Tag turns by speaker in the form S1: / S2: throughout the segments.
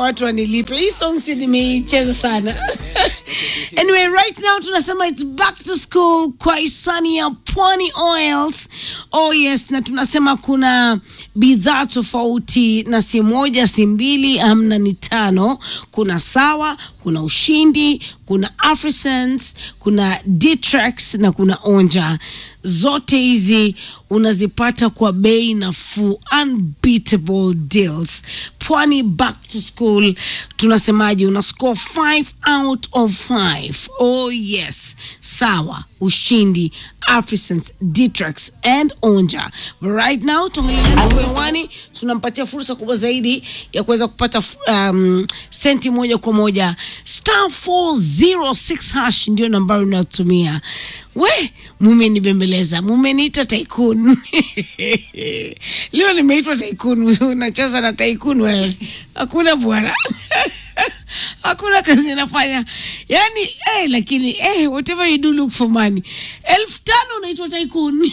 S1: watu wanilipe hii song si nimeicheza sana anyway right now tunasema it's back to school kwa hisani ya pwani oils oh yes na tunasema kuna bidhaa tofauti na si moja si mbili amna ni tano kuna sawa kuna ushindi kuna afrisense kuna Ditrex na kuna onja zote hizi unazipata kwa bei nafuu unbeatable deals pwani back to school tunasemaje una score 5 out of 5 oh yes sawa ushindi afrisense Ditrex and onja But right now tuangalia tunampatia fursa kubwa zaidi ya kuweza kupata um, senti moja kwa moja star 406 hash ndio nambari unayotumia we mumenibembeleza mumeniita taikun leo nimeitwa taikun unacheza na taikun wewe hakuna bwana hakuna kazi inafanya yani eh, lakini eh, whatever you do look for money elfu tano unaitwa taikun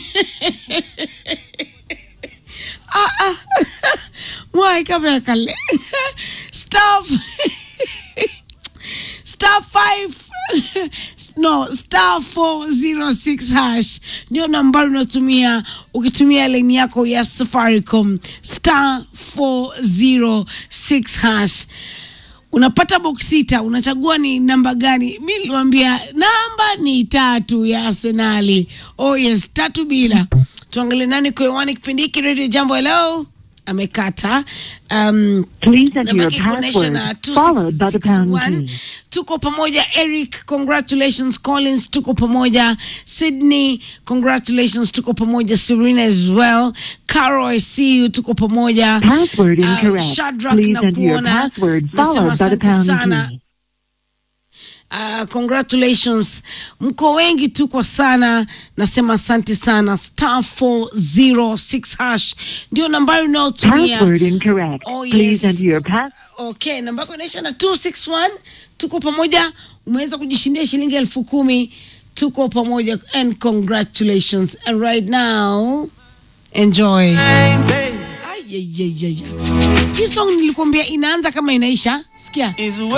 S1: ah, ah. mwai kama kale staff star 5 no star 406 hash ndio nambari unatumia ukitumia laini yako ya safaricom star 406 hash unapata box sita unachagua ni namba gani mi niliwambia namba ni tatu ya arsenali oh yes tatu bila tuangalie nani kuewani kipindi hiki radio jambo hello amekata um,
S2: Please enter your
S1: nabaki kuonesha
S2: password
S1: na
S2: followed by the pound
S1: 2661
S2: key.
S1: tuko pamoja eric congratulations collins tuko pamoja sydney congratulations tuko pamoja serena as well caro i see you tuko pamoja
S2: Password
S1: Uh,
S2: incorrect.
S1: Shadrach
S2: Please
S1: na
S2: enter your
S1: kuona.
S2: password
S1: Nasema
S2: followed by the
S1: asante
S2: pound
S1: sana.
S2: key.
S1: Uh, congratulations mko wengi tu kwa sana nasema asante sana star 406 hash ndio nambari unayotumia
S2: Password incorrect.
S1: Oh,
S2: Please
S1: yes.
S2: enter your pass.
S1: okay namba yako inaisha na 261 tuko pamoja umeweza kujishindia shilingi elfu kumi tuko pamoja and congratulations and right now enjoy Ay, ay, ay, ay, ay. hii song nilikuambia inaanza kama inaisha sikia
S3: is